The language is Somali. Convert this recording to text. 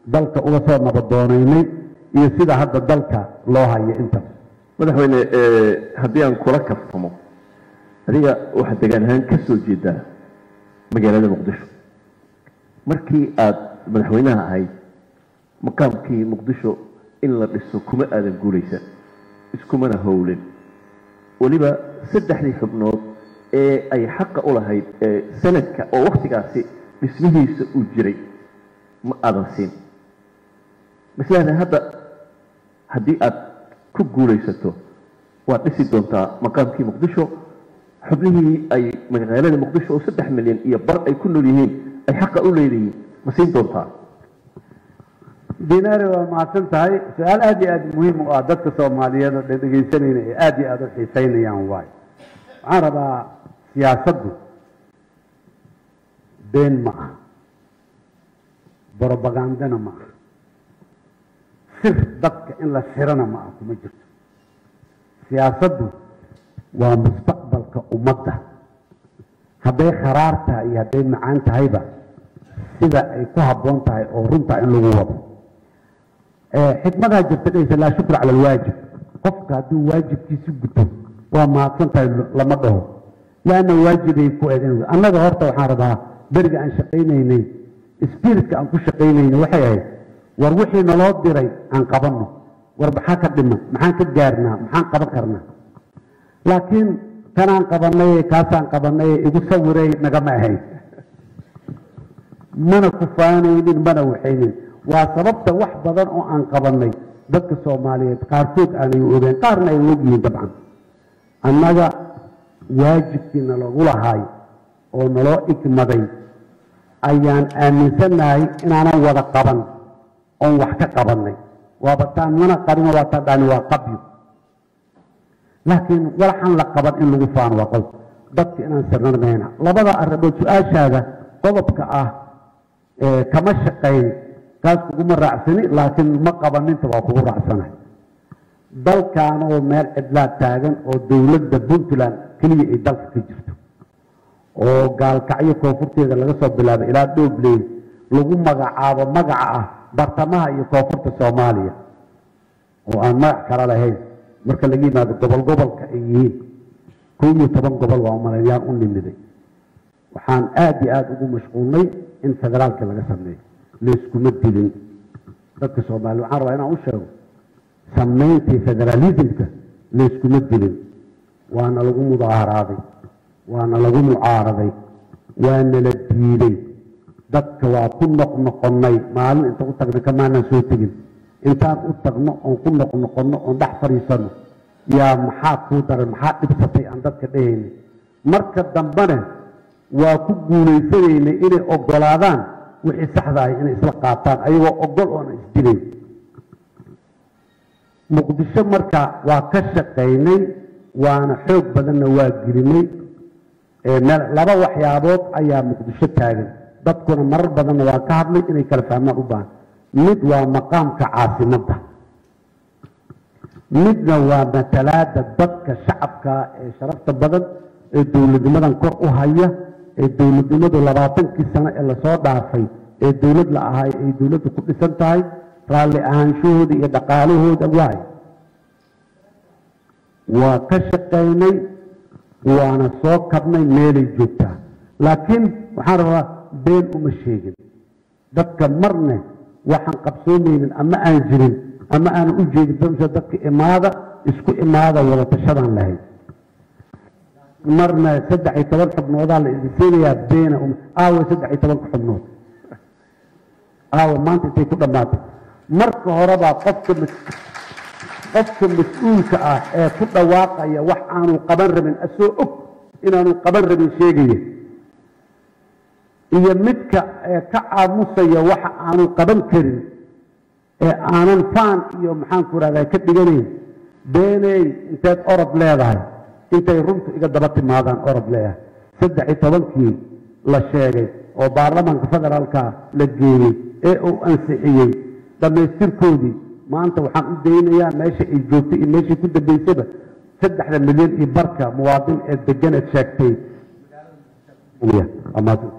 dalka uga soo nabadoonaynay iyo sida hadda dalka loo hayo intaas madaxweyne haddii aan kula kaftamo adiga waxaad degaan ahaan ka soo jeedaa magaalada muqdisho markii aada madaxweynaha ahayd maqaamkii muqdisho in la dhiso kuma aadan guulaysan iskumana howlin weliba saddexdii xubnood ee ay xaqa u lahayd sanadka oo waktigaasi dhismihiisa uu jiray ma aadan siin maslahda hadda haddii aada ku guulaysato waad dhisi doontaa maqaamkii muqdisho xubnihii ay magaalada muqdisho oo saddex milyan iyo bar ay ku nool yihiin ay xaqa u leedayihiin ma siin doontaa dinaari waa mahadsan tahay su-aal aada iyo aada muhiim u ah dadka soomaaliyeed oo dhan dhegaysanayna ee aada iyo aada u xiiseynayaan waayo waxaan rabaa siyaasaddu been ma ah brobagandana ma ah sir dadka in la sirana ma ah kuma jirto siyaasaddu waa mustaqbalka ummadda hadday kharaar tahay iyo hadday macaan tahayba sida ay ku habboon tahay oo runtaa in lagu wado xikmadaa jirta dhaysa laa shukra cala alwaajib qofka hadduu waajibkiisi guto waa mahadsan tahay lama dhaho laanna waajibay ku eedan annaga horta waxaan rabaa beriga aan shaqaynaynay spiritka aan ku shaqaynaynay waxay ahayd war wixii naloo diray aan qabanno war maxaa ka dhiman maxaan ka gaarnaa maxaan qaban karnaa laakiin kanaan qabanay kaasaan qabanay igu sawiray nagama ahayd mana ku faanaynin mana waxaynin waa sababta wax badan oo aan qabanay dadka soomaaliyeed qaarkood aanay ogeen qaarna ay ogyihiin dabcan annaga waajibkii nalagu lahaay oo naloo igmaday ayaan aaminsannahay inaanan wada qaban oon wax ka qabannay waaba taan mana qarino waa taa dhani waa qabyo laakiin walaxaan la qaban in lagu faano waa qodob dadka inaan sirnanmayna labada arrimood su-aashaada qodobka ah kama shaqayn kaas kuguma raacsani laakiin ma qabaninta waa kugu raacsanahay dalkaanoo meel cidlaa taagan oo dowladda puntland keliya ay dalka ka jirto oo gaalkacyo koonfurteeda laga soo bilaabay ilaa dhobley lagu magacaabo magaca ah bartamaha iyo koonfurta soomaaliya oo aan magac kala lahayn marka laga yimaado gobol gobolka ay yihiin kow iyo toban gobol waa umalaynayaan u nimiday waxaan aada iyo aada ugu mashquulnay in federaalka laga sameeyo layskuma dilin dadka soomaaliya waxaan rabaa inaan u sheego samayntii federaalismka layskuma dilin waana lagu mudaaharaaday waana lagu mucaaraday waana la diiday dadka waa ku noqnoqonnay maalin inta u tagna kamaanaan soo tegin intaan u tagno oon ku noqnoqonno oon dhex fadhiisanno yaa maxaa kuu daran maxaa dhibsatay aan dadka dhehayna marka dambena waa ku guulaysanaynay inay ogolaadaan wixii saxda ahay inay isla qaataan ayagoo ogol oona isdilayn muqdisho marka waa ka shaqaynay waana xoog badanna waa gelinay laba waxyaabood ayaa muqdisho taagan dadkuna marar badanna waa ka hadlay inay kala fahmaan u baahan mid waa maqaamka caasimadda midna waa matalaada dadka shacabka ee sharafta badan ee dowladnimadan kor u haya ee dowladnimadu labaatankii sano ee lasoo dhaafay ee dowlad la ahay ay dowladdu ku dhisan tahay raalli ahaanshahooda iyo dhaqaalahooda waay waa ka shaqaynay waana soo kabnay meelay joogtaa laakiin waxaan rabaa been uma sheegin dadka marne waxaan qabsoomaynin ama aan jirin ama aan u jeedin bamsa dadka imaada isku imaada wada tashadaan lahayd marna saddex iyo toban xubnoodaa la idinsiinayaa beena aawa saddex iyo tobanka xubnood aawa maanta intay ku dhammaatay marka horebaa qofka qofka mas-uulka ah ee ku dhawaaqaya wax aanu qaban rabin asoo og inaanu qaban rabin sheegaya iyo midka ee ka aamusaya waxa aanu qaban karin ee aanan faan iyo maxaanku rahdaa ka dhiganayn beeney inteed orod leedahay intay runtu iga daba timaadaan orod leeyahay saddex iyo tobankii la sheegay oo baarlamaanka federaalka la geeyey ee uu ansixiyey dhammaystirkoodii maanta waxaan u daynayaa meesha ay joogtay iyo meeshai ku dambaysaba saddexda milyan iyo barka muwaadin ee degan eed sheegtay